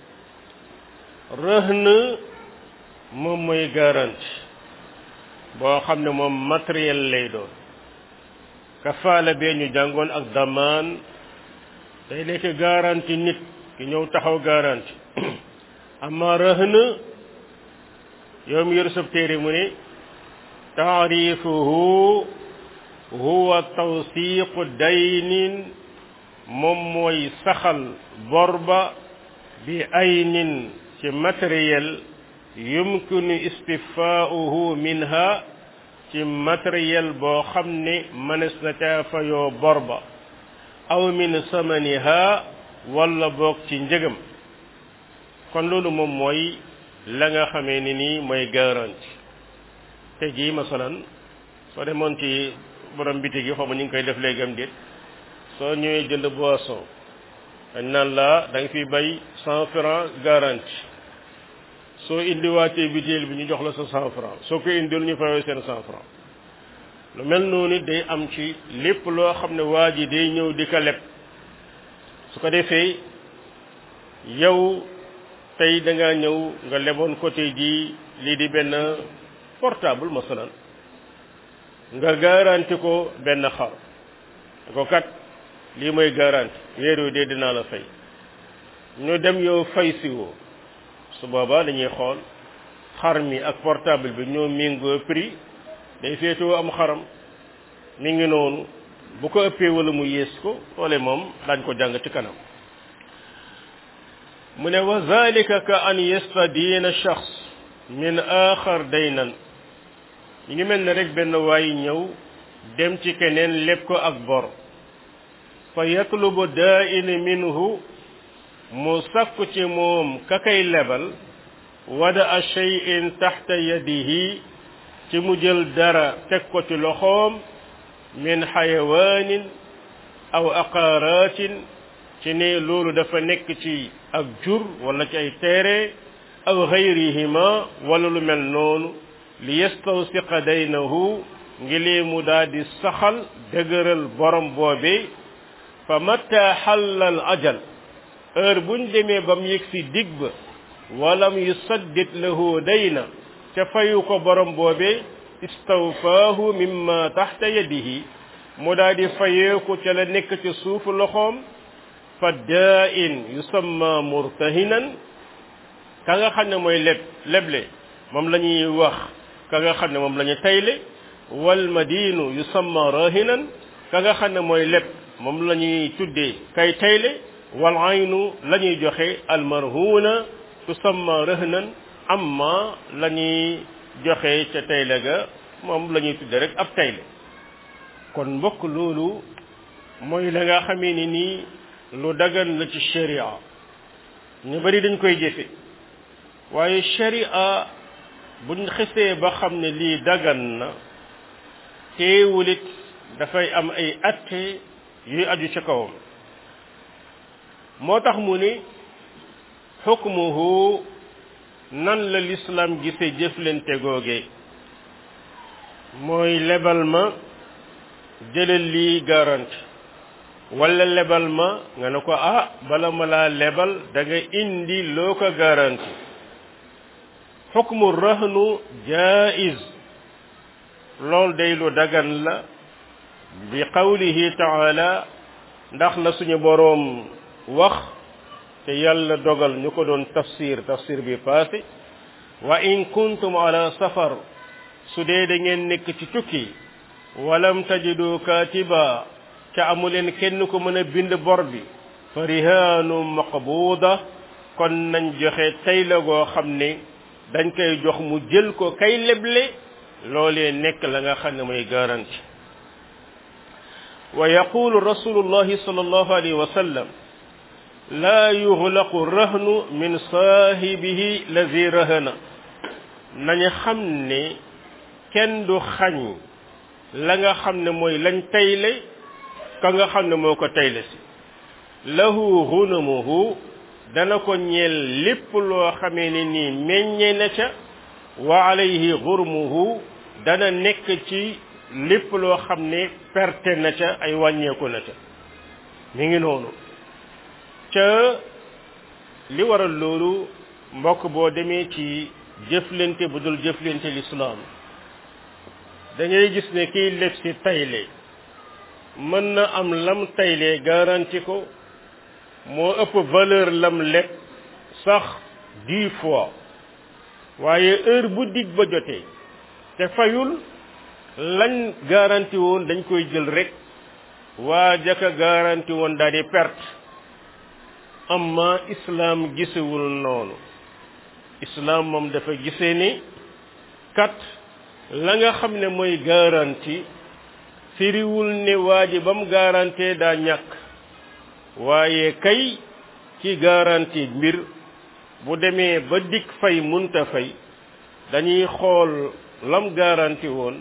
rëhn moom mooy garantie boo xam ne moom matériel lay doon kafaala bee ñu jàngoon ak damaan day nekk garantie nit ki ñëw taxaw garantie amma rëhn yow mi yor sab téere mu ne taarifuhu huwa tawsiqu daynin moom mooy saxal borba bi aynin ci matériel yumkinu istifaauhu minha ci matériel boo xam ne mënees na caa fayoo borba aw min samaniha wala boog ci njëgam kon loolu moom mooy la nga xamee ni nii mooy garantie te jii masalan soo demoon ci borom bitig yi xaw ma ñu ngi koy def léegi am déet soo ñëwee jënd boisson dañ naan la da nga fi bay cent franc garantie soo indiwaatee biteel bi ñu jox la sa cent franc soo ko indil ñu fayoo seen cent franc lu mel noonu day am ci lépp loo xam ne waa ji day ñëw di ko leb su ko defee yow tey da ngaa ñëw nga leboon côté ji lii di benn portable masalan nga garanti ko benn xar ko kat lii mooy garanti weer wi dee dinaa la fay ñu dem yow fay si woo su boobaa dañuy xool xar mi ak portable bi ñoo méngoo prix day féetewoo am xaram mi ngi noonu bu ko ëppee wala mu yées ko loole moom daañ ko jàng ci kanam mu ne wa zalika ka an yastadiina shaxs min axar daynan yi ngi mel ne rek benn waay ñëw dem ci keneen lépp ko ak bor fa yatlubu daa'in minhu mu sakku ci moom ka kay lebal wada a shay'in taxta yadihi ci mu jël dara teg ko ci loxoom min xayawaanin aw aqaaraatin ci ne loolu dafa nekk ci ak jur wala ci ay teere aw xayrihima wala lu mel noonu li yastawsiqa daynahu ngi lee mu daal di saxal dëgëral borom boobe fa matta xallal ajal heure buñ demee ba mu yëg si dig ba walam yusaddid lahu dayna ca fayu ko borom boobe istawfaahu mimma taxta yadihi mu daal di fayeeku ca la nekk ci suufu loxoom fa daa'in yusamma murtahinan ka nga xam ne mooy leb leble moom la ñuy wax ka nga xam ne moom la ñu tayle wal madinu yusamma rahinan ka nga xam ne mooy leb moom la ñuy tuddee kay tayle wal aynu la ñuy joxe al marhuna tusamma rahnan amma la ñuy joxe ca tayle ga moom la ñuy tuddee rek ab tayle kon mbokk loolu mooy la nga xamee ni nii lu dagan la ci sharia ñu bari dañ koy jëfe waaye sharia buñ xesee ba xam ne lii dagan na teewulit dafay am ay atte yuy aju ci kawam moo tax mu ni xukmuhu nan la lislaam gise jëflante googe mooy lebal ma jëlal lii garanti wala lebal ma nga ne ko ah bala ma laa lebal da nga indi loo ko garanti xukmu rahnu jaiz lool day lu dagan la bi qawlihi taala ndax la suñu boroom wax te yàlla dogal ñu ko doon tafsir tafsir bi passé wa in kuntum ala safar su dee da ngeen nekk ci tukki walam tajidu katiba ca amuleen kenn ko mën a bind bor bi fa rihaanu maqbuuda kon nañ joxe tey la goo xam ne dañ koy jox mu jël ko kay leble loolee nekk la nga xam ne mooy garanti wa yaqulu rasulullahi sallallahu alayhi wa sallam laa yuxlaqu rahnu min saahibihi lazi rahana nañu xam ne kenn du xañ la nga xam ne mooy lañ tayle ka nga xam ne moo ko tayle si lahu xunamuhu dana ko ñeel lépp loo xamee ne nii meññe na ca wa alayhi xurmuhu dana nekk ci lépp loo xam ne perte na ca ay wàññeeku na ca mi ngi noonu ca li waral loolu mbokk boo demee ci jëflante bu dul jëflante lislaam da ngay gis ne kiy leb si tayle mën na am lam tayle garanti ko moo ëpp valeur lam leb sax dix fois waaye heure bu dig ba jotee te fayul lañ garanti woon dañ koy jël rek waa jaka garanti woon daal di perte amma islam gisewul noonu islam moom dafa gisee ni kat la nga xam ne mooy garanti firiwul ne waa ji ba mu garantee daa ñàkk waaye kay ci garanti mbir bu demee ba dikk fay munta fay dañuy xool lam garanti woon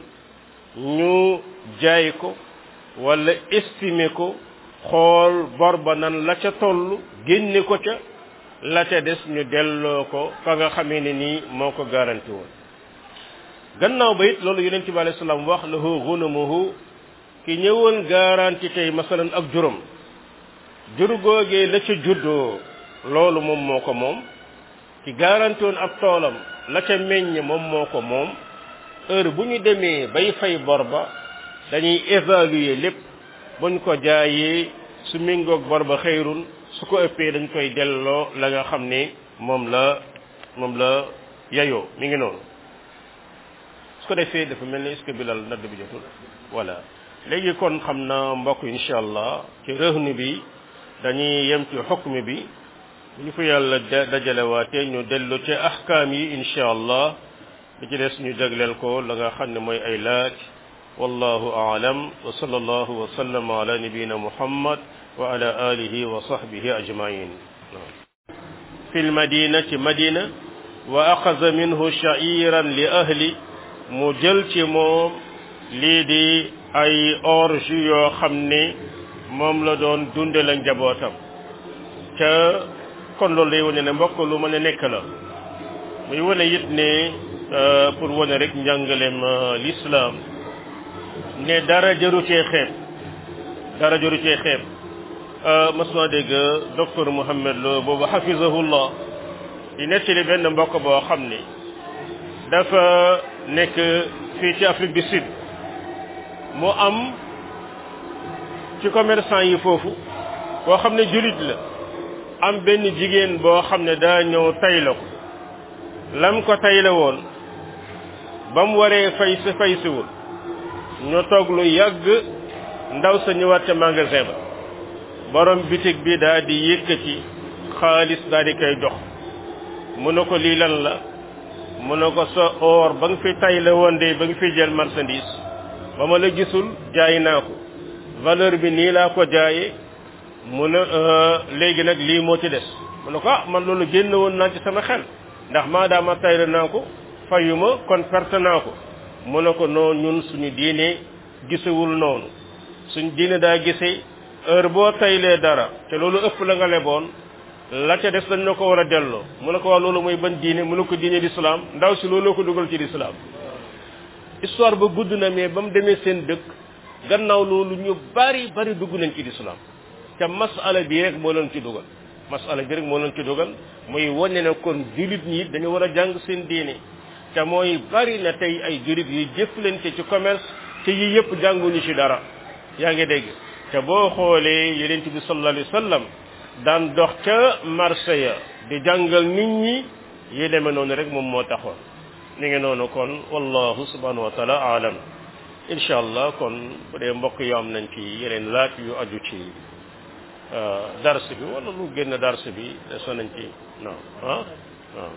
ñu jaay ko wala estimer ko xool bor ba nan la ca toll génne ko ca la ca des ñu delloo ko fa nga xamee ne nii moo ko garanti woon gannaaw ba it loolu yonent bi alayhi salaam wax lahu gunamuhu ki ñëwoon garanti tey masalan ak juróom jur googee la ca juddoo loolu moom moo ko moom ki garanti woon ab toolam la ca meññ moom moo ko moom heure bu ñu demee bay fay bor ba dañuy évaluer lépp buñ ko jaayee su méngoog bor ba xëyrun su ko ëppee dañ koy delloo la nga xam ne moom la moom la yayoo mi ngi noonu su ko defee dafa mel ni est-ce que bilal nadd bi jotul voilà léegi kon xam na mbokk incha allah ci rëhnu bi dañuy yem ci xukmi bi bu ñu fa yàlla dajalewaatee ñu dellu ci ahkaam yi incha allah li ci des ñu jagleel ko la nga xam ne mooy ay laaj wallahu aalam wa sallallahu wa sallama ala nabiyina muhammad wa ala alihi wa sahbihi ajmain fi lmadinati madina wa axaza minhu sha'iran li ahli mu jël ci moom lii di ay orge yoo xam ne moom la doon dunde la njabootam ca kon loolu day wane ne mbokk lu mën a nekk la muy wane it ne pour wane rek njàngaleem l'islam ne dara jëru cee xeeb dara jëru cee xeeb mas naa dégg docteur Mouhamed Lo boobu hafizahullah di nettali benn mbokk boo xam ne dafa nekk fii ci Afrique du Sud mu am ci commerçant yi foofu boo xam ne jullit la am benn jigéen boo xam ne daa ñëw tay la ko lam ko tay la woon ba mu waree fay si fay siwul ñu toog lu yàgg ndaw sa ñëwaat ca magasin ba borom bitig bi daa di yëkkati xaalis daa di koy jox mu ne ko lii lan la mu ne ko sa or ba nga fi tay la woon de ba nga fi jël marchandise ba ma la gisul jaay naa ko valeur bi nii laa ko jaayee mu ne léegi nag lii moo ci des mu ne ko ah man loolu génn woon naa ci sama xel ndax maadaama tay la naa ko fayuma kon perte naa ko mu ne ko noo ñun suñu diine gisewul noonu suñu diine daa gisee heure boo taylee dara te loolu ëpp la nga leboon la ca des dañ na ko war a delloo mu ne ko wax loolu mooy ban diine mu ne ko diine l'islam ndaw si loolu ko dugal ci l'islam histoire ba gudd na mais ba mu demee seen dëkk gannaaw loolu ñu bari bari dugg nañ ci l'islam te masala bi rek moo leen ci dugal masala bi rek moo leen ci dugal muy wane ne kon jullit ñi dañu war a jàng seen diine te mooy bari na tey ay jullit yuy jëflante ci commerce te yi yëpp jànguñu ci dara yaa ngi dégg te boo xoolee yonent bi sallallahu alayhi wa sallam daan dox ca marché ya di jàngal nit ñi yi demee noonu rek moom moo taxoon ni ngi noonu kon wallahu subhanahu wa taala aalam incha allah kon bu dee mbokk yi am nañ ci yeneen laaj yu aju ci dars bi wala lu génn dars bi desoon nañ ci non ah waaw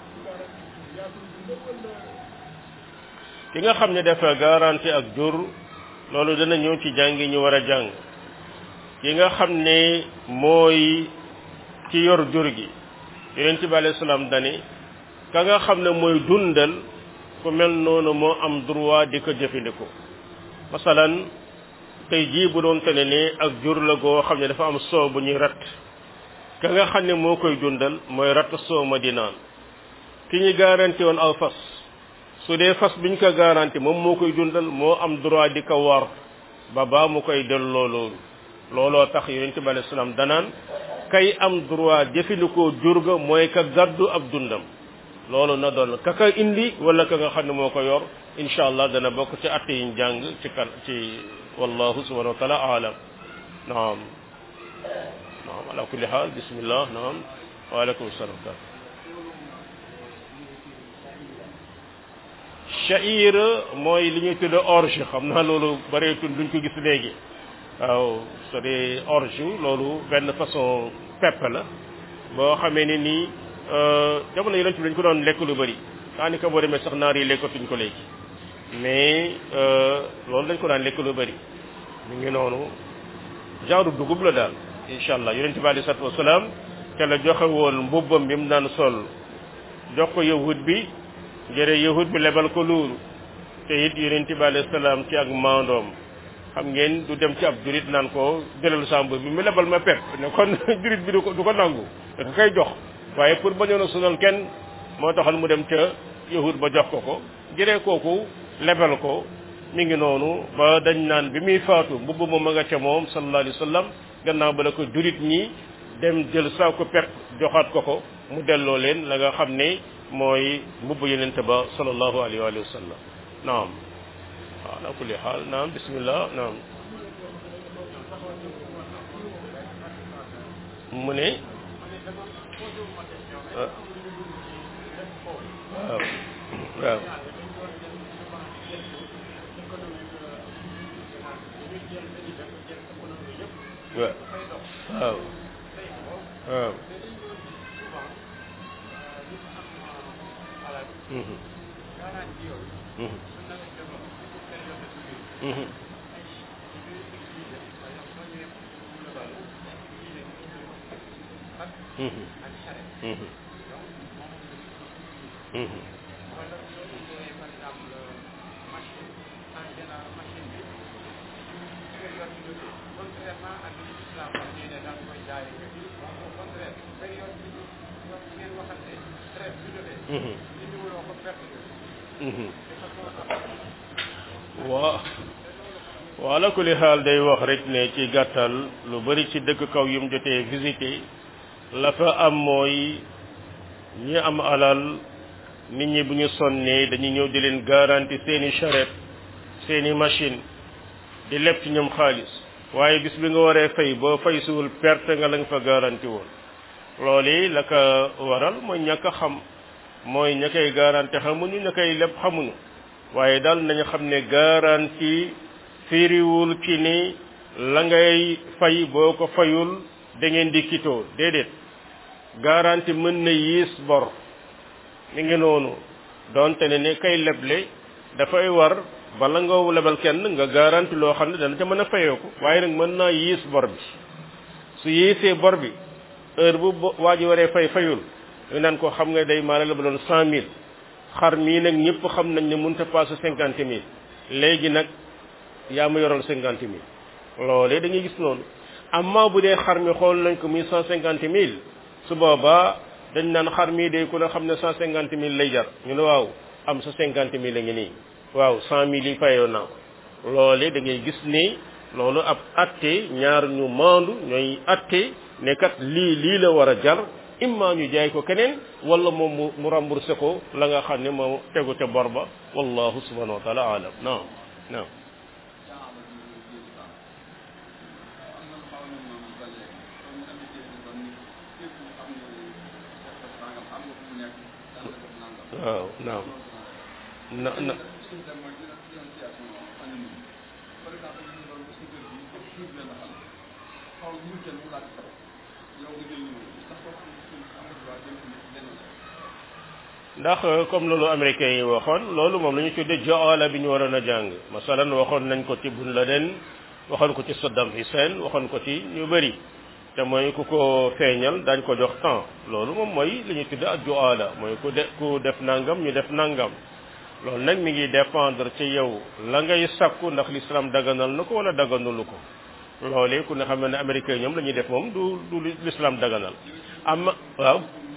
ki nga xam ne dafa garanti ak jur loolu dana ñëw ci jàngi ñu war a jàng ki nga xam ne mooy ki yor jur gi yonent bi alayhi salaam dani ka nga xam ne mooy dundal ku mel noonu moo am droit di ko jëfandikoo masalan tey jii bu doon tene ne ak jur la goo xam ne dafa am soow bu ñuy rat ka nga xam ne moo koy dundal mooy rat soow ma di naan ki ñu garanti woon aw fas su dee fas biñ ko garanti moom moo koy dundal moo am droit di ko war ba baa mu koy delloo loolu looloo tax yonent bi alayhi salaam danaan kay am droit jëfandikoo jur ga mooy ka gàddu ab dundam loolu na doon ka ka indi wala ka nga xam ne moo ko yor incha allah dana bokk ci atte yiñ jàng ci kan ci wallahu subhanahu wa taala aalam naam naam ala kulli xaal bismillah naam waaleykum salaam sha'ir mooy li ñuy tudd orge xam naa loolu bareetul duñ ko gis léegi waaw so dee orge loolu benn façon pepp la boo xamee ne nii jamono yi lañ ci dañ ko doon lekk lu bëri daanaka boo demee sax naar yi lekkatuñ ko léegi mais loolu dañ ko daan lekk lu bëri mu ngi noonu genre dugub la daal incha allah yonente bi alei salatu wasalaam te la joxe woon mbubbam bi mu daan sol jox ko yahud bi jëre yahud bi lebal ko loolu te it yonente bi alei salaam ci ak maandoom xam ngeen du dem ci ab jurit naan ko jëlal sa mbub bi mu lebal ma pepp ne kon jurit bi du ko du ko nangu da koy jox waaye pour bañoon a sonal kenn moo taxal mu dem ca yahud ba jox ko ko jëree kooku lebal ko mi ngi noonu ba dañ naan bi muy faatu mbubb moom ma nga ca moom sallallahu alayhi wa sallam gannaaw ba la ko jurit ñi dem jël saako pepp joxaat ko ko mu delloo leen la nga xam ne mooy mbubb yenente ba sallallahu alayhi wa sallam naam waaw ala kulli xaal naam bismillah naam mu ne waaw waaw waaw waaw waaw Mhm. Mhm. Mhm. Mhm. Mhm. Mhm. Mhm. Mhm. waa waa ala kulli xaal day wax rek ne ci gàttal lu bari ci dëkk kaw yu mu jotee visité la fa am mooy ñi am alal nit ñi bu ñu sonnee dañuy ñëw di leen garanti seeni charrette seeni machine di leb ci ñoom xaalis waaye bis bi nga waree fay boo fay suwul perte nga la nga fa garanti woon loolu la ko waral mooy ñàkk a xam mooy ña koy garanti xamuñu ña koy leb xamuñu waaye daal nañu xam ne garanti firiwul ci ni la ngay fay boo ko fayul da ngeen di kitoo déedéet garanti mën na yiis bor mi ngi noonu donte ne ne kay leble dafay war bala nga lebal kenn nga garanti loo xam ne dana ca mën a fayeeku waaye nag mën naa yiis bor bi su yiisee bor bi heure bu waa ji waree fay fayul ñu naan ko xam nga day maanaam la ba doon cent mille xar mii nag ñëpp xam nañ ne mënut a passe cinquante mille léegi nag yaa ma yoroon cinquante mille loolee dañuy gis noonu amma bu dee xar mi xool nañ ko muy cent cinquante mille su boobaa dañ naan xar mii day ku ne xam ne cent cinquante mille lay jar ñu ne waaw am sa cinquante mille la ngi nii waaw cent mille yi fayoon naa ko loolee da ngay gis ni loolu ab atte ñaar ñu maandu ñooy atte ne kat lii lii la war a jar imma ñu jaay ko keneen wala moom mu mu remboursé ko la nga xam ne moo tegu ca bor ba wallahu subhanahu wa taala alam naam naam waaw naam na na ndax comme loolu américains yi waxoon loolu moom la ñu tuddee jaala bi ñu waroon a jàng masalan waxoon nañ ko ci Bin Laden waxoon ko ci Saddam Hussein waxoon ko ci ñu bëri te mooy ku ko feeñal dañ ko jox temps loolu moom mooy li ñuy tuddee ak jaala mooy ku de ku def nangam ñu def nangam loolu nag mi ngi dépendre ci yow la ngay sakku ndax l'islam daganal na ko wala daganulu ko loolee ku ne xam ne américains ñoom la ñuy def moom du du l'islam daganal am waaw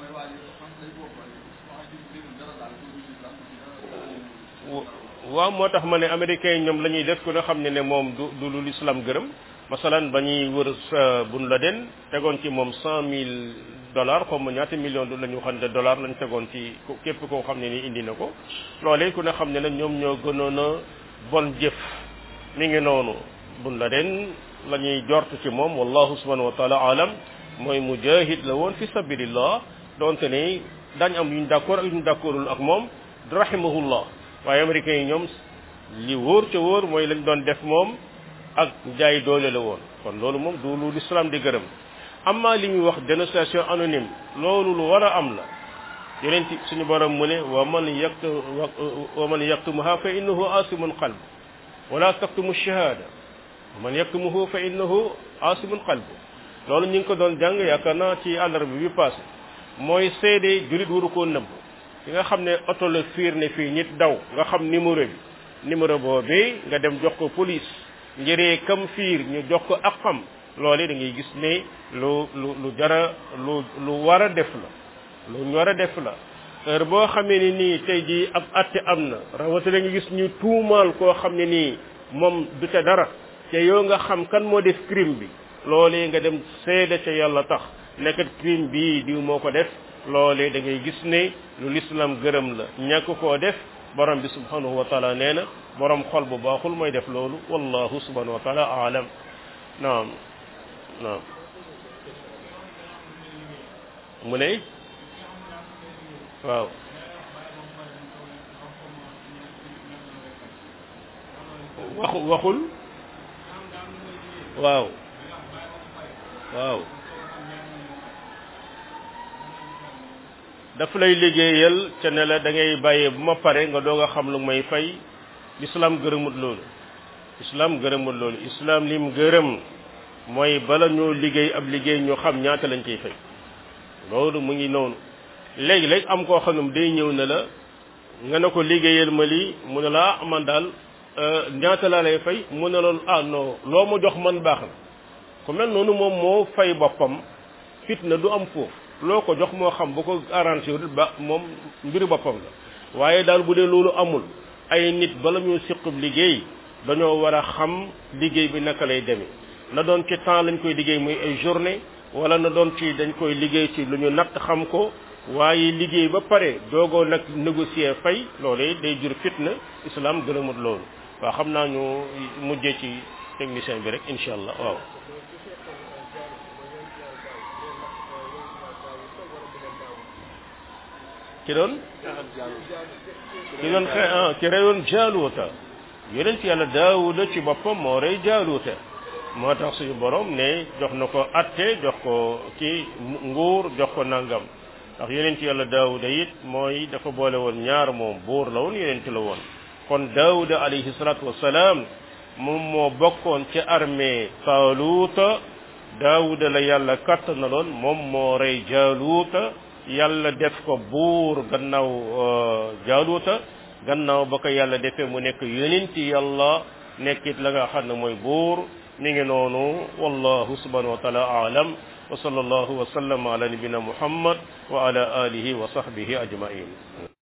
waaw moo tax ma ne américains yi ñoom la ñuy def ku ne xam ne ne moom du du lu l'islam gërëm masalan ba ñuy wër sa bun la den tegoon ci moom cent mille dollars xaw ma ñaata million du la ñu xam ne dollars lañ tegoon ci képp koo xam ne ni indi na ko loolee ku ne xam ne nag ñoom ñoo gënoon a bon jëf mi ngi noonu bun la den la ñuy jort ci moom wallahu subhanahu wa taala alam mooy mujahid la woon fi sabilillah donte ne daañ am yuñ d'accord ak yuñ d'accordul ak moom rahimahullah waaye américains yi ñoom li wóor ca wóor mooy lañ doon def moom ak jaay doole la woon kon loolu moom du lu l'islam di gërëm amma li ñuy wax dénonciation anonyme loolu lu war a am la yeneen ci suñu borom mu ne wa man yaktu wa man yaktumuha fa innahu asimun qalb wala taktumu shahada wa man yaktumuhu fa innahu asimun qalb loolu ñu ngi ko doon jàng yaakaar naa ci àllarba bi passé mooy seede julit waru koo nëbb ki nga xam ne oto la fiir ne fii nit daw nga xam numéro bi numéro boobee nga dem jox ko police njëree kam fiir ñu jox ko ak xam loole da ngay gis ne lu lu lu jara lu lu war a def la lu ñu war a def la heure boo xamee ni nii tey jii ab atte am na rawatina nga gis ñu tuumaal koo xam ne nii moom du ca dara te yow nga xam kan moo def crime bi loolee nga dem seede ca yàlla tax nekkat crime bii diw moo ko def loolee da ngay gis ne lu l'islam gërëm la ñàkk koo def borom bi subhanahu wa taala nee na borom xol bu baaxul mooy def loolu wallahu subhanahu wa taala aalam naam naam mu ne waaw waxu waxul waaw waaw daf lay liggéeyal ca ne la da ngay bàyyee bu ma pare nga doog a xam lu may fay l'islam gërëmut loolu islam gërëmut loolu islam lim gërëm mooy bala ñoo liggéey ab liggéey ñu xam ñaata lañ ciy fay loolu mu ngi noonu léegi-léeg am koo xam ne day ñëw ne la nga ne ko liggéeyal ma lii mu ne la man daal ñaata laa lay fay mu ne loolu ah non loo ma jox man baax na ku mel noonu moom moo fay boppam fitna du am foofu loo ko jox moo xam bu ko arrangé ba moom mbiru boppam la waaye daal bu dee loolu amul ay nit bala ñu siqub liggéey dañoo war a xam liggéey bi naka lay demee na doon ci temps lañ koy liggéey muy ay journée wala na doon ci dañ koy liggéey ci lu ñu natt xam ko waaye liggéey ba pare doogoo nag négocier fay loolu day jur fitna islam gërëmut loolu waaw xam naa ñu mujjee ci technicien bi rek incha allah waaw ki doon ki doon xe ah ki reyoon jaaluuta yonent yàlla daawuda ci boppam moo rey jaaluuta moo tax suñu borom ne jox na ko atte jox ko ki nguur jox ko nangam ndax yonent yàlla daawuda it mooy dafa boole woon ñaar moom buur la woon yonent la woon kon daawuda alayhi salaatu wasalaam moom moo bokkoon ci armée taaluuta daawuda la yàlla kattanaloon moom moo rey jaaluuta yàlla def ko buur gannaaw jaaluuta gannaaw ba ko yàlla defee mu nekk yonenti yàlla nekkit la nga xam ne mooy buur mi ngi noonu wallahu subhanahu wa taala aalam wa sallallahu wa sallam ala nabina muhammad wa ala alihi wa sahbihi ajmain